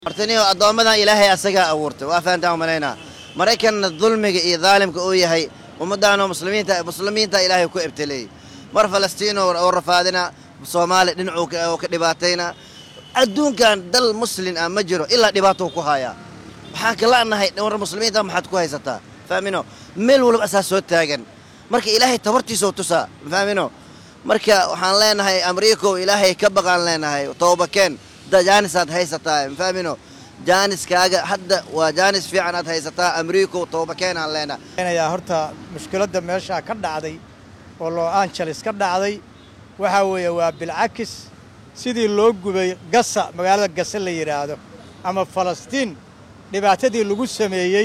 hortaniyo addoommadan ilaahay asagaa abuurtay waa fahantaan umalaynaa maraykanna dulmiga iyo daalimka uu yahay ummaddaanoo muslimiinta muslimiinta ilaahay ku ibtileeyey mar falastiino oo rafaadina soomaali dhinacuu oo ka dhibaatayna adduunkan dal muslin ah ma jiro ilaa dhibaatou ku hayaa waxaan ka la'nahay war muslimiinta maxaad ku haysataa fahmino meel walba asaa soo taagan marka ilaahay tabartiisoo tusaa fahmino marka waxaan leenahay amriikow ilaahay ka baqaan leenahay toobakeen jaanisaad haysataa fahmino jaaniskaaga hadda waa jaanis fiican aad haysataa amriikow toobakeenaan leenahay yaa horta mushkiladda meeshaa ka dhacday oo los angeles ka dhacday waxaa weeye waa bilcakis sidii loo gubay gasa magaalada gase la yidhaahdo ama falastiin dhibaatadii lagu sameeyey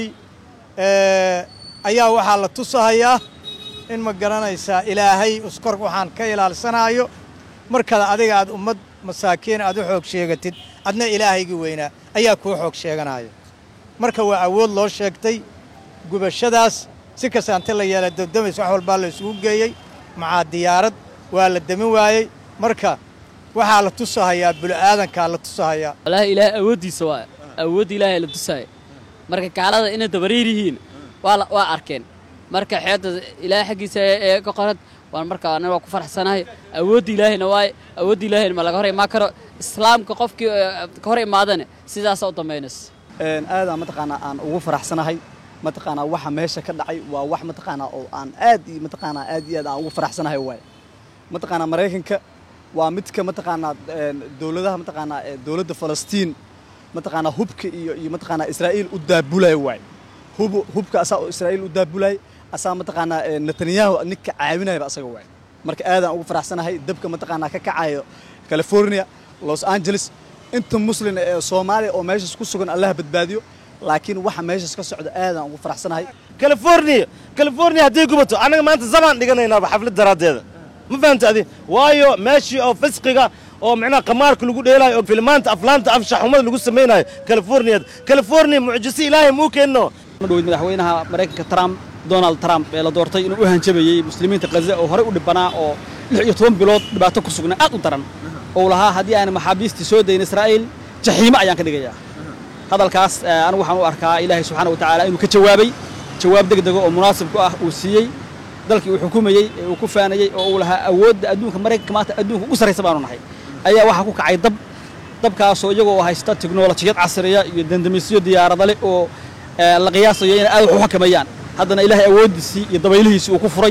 ayaa waxaa la tusahayaa in ma garanaysaa ilaahay uskor waxaan ka ilaalsanaayo markaad adiga aad ummad masaakiin aad u xoog sheegatid adna ilaahaygii weynaa ayaa kuu xoog sheeganaayo marka waa awood loo sheegtay gubashadaas si kasta ante la yeela dabdamays wax walbaa la isugu geeyey macaa diyaarad waa la demin waayey marka waxaa la tusahayaa bulu'aadankaa la tusahayaa wallaahi ilaahay awooddiisa waa awoodda ilaahay la tusaaya marka gaalada inay dabariir yihiin waa waa arkeen marka xeedda ilaahay xaggiisa ee ka qorad waan marka aniga waa ku faraxsanahay awoodda ilaahayna waaye awoodda ilaahayna ma laga hor imaan karo islaamka qofkii ka hor imaadana sidaasa u dambaynaysa aadaan mataqaanaa aan ugu faraxsanahay mataqaanaa waxa meesha ka dhacay waa wax mataqaanaa oo aan aad iyo mataqaanaa aad iyo aad aan ugu faraxsanahay waaye mataqaanaa maraykanka waa midka mataqaanaa dowladaha mataqaanaa dowladda falastiin mataqaanaa hubka iyo iyo mataqaanaa israa'iil u daabulaya waaye hub hubka asaa oo israa'iil u daabulaya asaa mataqaanaa netanyahu ninka caawinayaba asaga waaye marka aadaan ugu faraxsanahay dabka mataqaanaa ka kacayo california los angeles inta muslin ee soomaaliya oo meeshaas ku sugan allaha badbaadiyo laakiin waxa meeshaas ka socda aadaan ugu faraxsanahay california california hadday gubato annaga maanta zamaan dhiganaynaaba xaflad daraaddeeda ma fahamta adi waayo meeshii oo fisqiga oo micnaha qamaarka lagu dheelaayo oo filmaanta aflaanta afshaxumada lagu samaynayo californiyad california mucjise ilaahay muu keenno madhoweyd madaxweynaha maraykanka trump donald trump ee la doortay inuu u hanjabayey muslimiinta khaza oo horey u dhibanaa oo lix iyo toban bilood dhibaato ku sugnaa aad u daran ou lahaa haddii aan maxaabiistii soo dayin israa'iil jaxiimo ayaan ka dhigayaa hadalkaas anigu waxaan u arkaa ilaahay subxaana wa tacaala inuu ka jawaabay jawaab degdega oo munaasib ku ah uu siiyey dalkii uu xukumayey ee uu ku faanayey oo uu lahaa awoodda adduunka maraykanka maanta adduunka ugu sarraysa baanu nahay ayaa waxaa ku kacay dab dabkaasoo iyagoo haysta teknolojiyad casriya iyo dandamisyo diyaaradale leh oo la qiyaasayo inay aad wax u xakamayaan haddana ilaahay awooddiisii iyo dabaylihiisii uu ku furay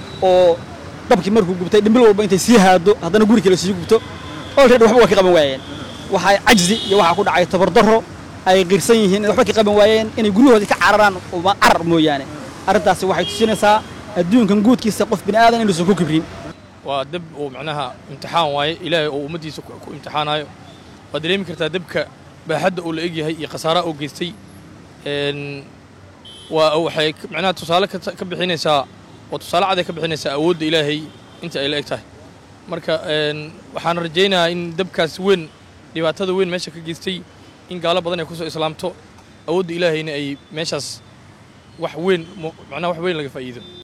oo dabkii markuu gubtay dhimbil walba intay sii haado haddana guri kale sii gubto olready waxba waa ka qaban waayeen waxaa cajzi iyo waxaa ku dhacay tabardarro ay qirsan yihiin inay waxba ka qaban waayeen inay guryahoodii ka cararaan carar mooyaane arrintaasi waxay tusinaysaa adduunkan guudkiisa qof bini aadan inuusan ku kibrin waa dab uu macnaha imtixaan waaye ilaahay oo ummaddiisa ku imtixaanayo waad dareemi kartaa dabka baaxadda uu la egyahay iyo khasaaraha uu geystay waa waxay macnaha tusaale ka bixinaysaa oo tusaale cad ay ka bixinaysaa awoodda ilaahay inta ay la eg tahay marka waxaan rajaynayaa in dabkaas weyn dhibaatada weyn meesha ka geystay in gaalo badan ay ku soo islaamto awoodda ilaahayna ay meeshaas wax weyn macnaha wax weyn laga faa'iido